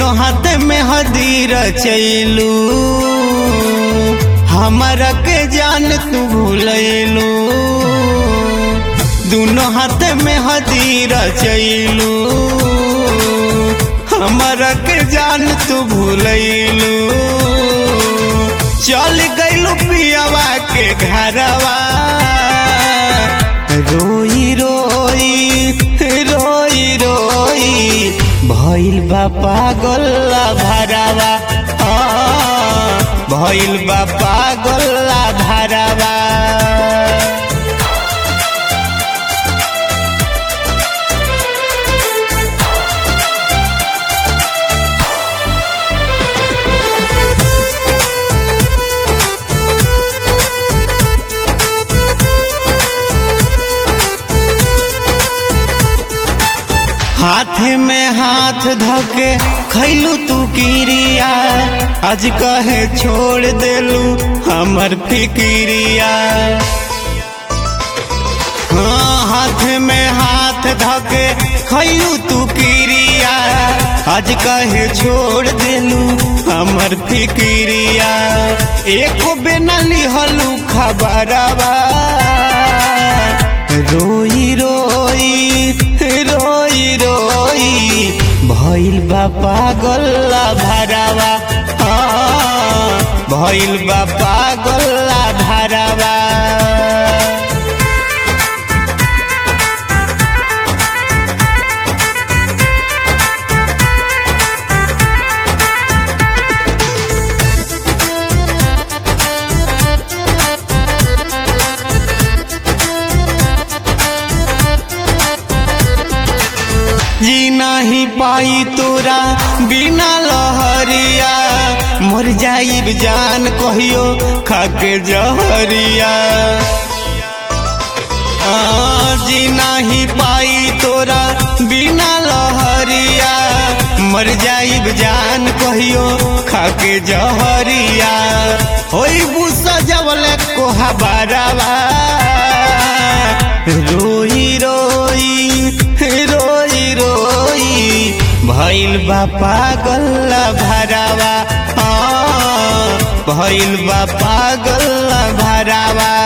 दोनों हाथ में हदीर चैलू हमारा के जान तू भूलैलू दोनों हाथ में हदीर चैलू हमारा के जान तू भूलैलू चल गईलू पियावा के घरवा रोई रोई रोई रोई भइल बा पागल भरावा हाँ, भइल बा पागल भरावा हाथ में हाथ धोके खैलू तू किरिया आज कहे छोड़ देलू हमर फिकिरिया हाँ हाथ में हाथ धोके खैलू तू किरिया आज कहे छोड़ देलू हमर फिकिरिया एको बिना लिहलू खबरवा रोई रोई रोई रोई भइल बा पागल भरावा हाँ, भइल बा पागल भरावा जी नहीं पाई तोरा बिना लहरिया मर जाइब जान कहियो खाके जहरिया आ, जी नहीं पाई तोरा बिना लहरिया मर जाइब जान कहियो खाके जहरिया होई बुसा जवले कोहा बारावा रोई रोई रोई रोई भइल बा पागल भरावा हाँ, भइल बा पागल भरावा